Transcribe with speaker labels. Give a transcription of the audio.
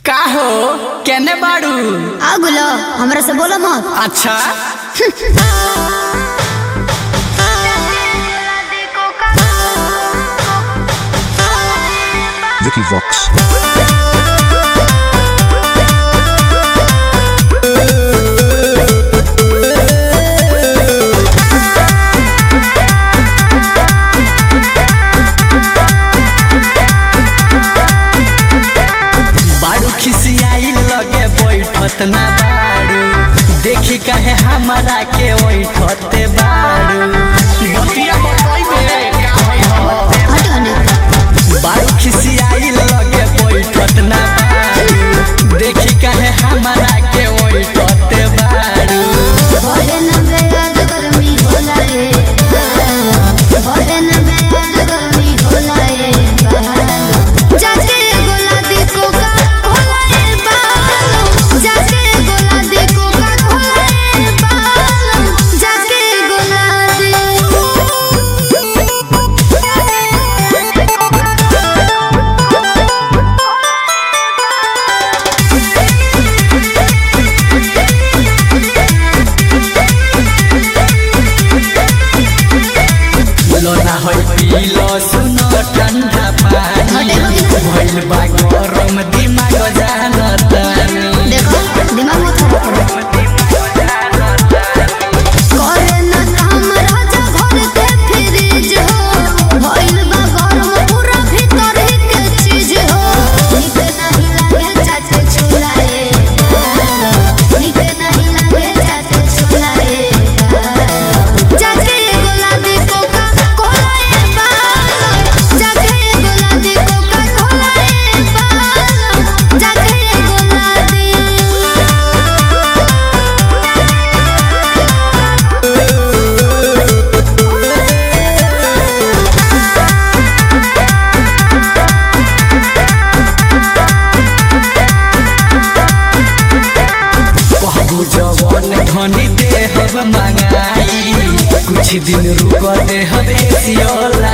Speaker 1: का हो केने बाड़ू
Speaker 2: आ गुलो हमरा से बोलो मत
Speaker 1: अच्छा
Speaker 3: Vicky Vox.
Speaker 1: बाड़ू खिसियाई लगे बैठत ना बाड़ू देखी कहे हमारा के बैठते बाड़ू बतिया बतइबे का होई हो
Speaker 2: हट गने
Speaker 1: बाड़ू खिसियाई लगे बैठत ना बाड़ू देखी कहे हमारा के बैठते बाड़ू
Speaker 2: बोले न बेयाद गर्मी होला रे बोले न बेयाद गर्मी होला रे जाके गोला देखो का होला रे बालो जाके गोला देखो का होला रे बालो जाके गोला
Speaker 1: लोना होई पीलो सुनो ठंडा पानी भइल बा गरम दिमाग जानतानी
Speaker 2: देखो दिमाग मत खराब करो करे न काम राजा घर के फ्रिज हो भइल बा गरम पूरा भीतर ही के चीज हो नीक नहीं लागे चाचे छुलाए नीक नहीं लागे चाचे छुलाए जाके गोला देखो का कोलाए बाल जाके गोला देखो का कोलाए बाल जाके गोला दे
Speaker 1: कहबू जवन धनी देहब मंगाई कुछ दिन रुक देहब एसियो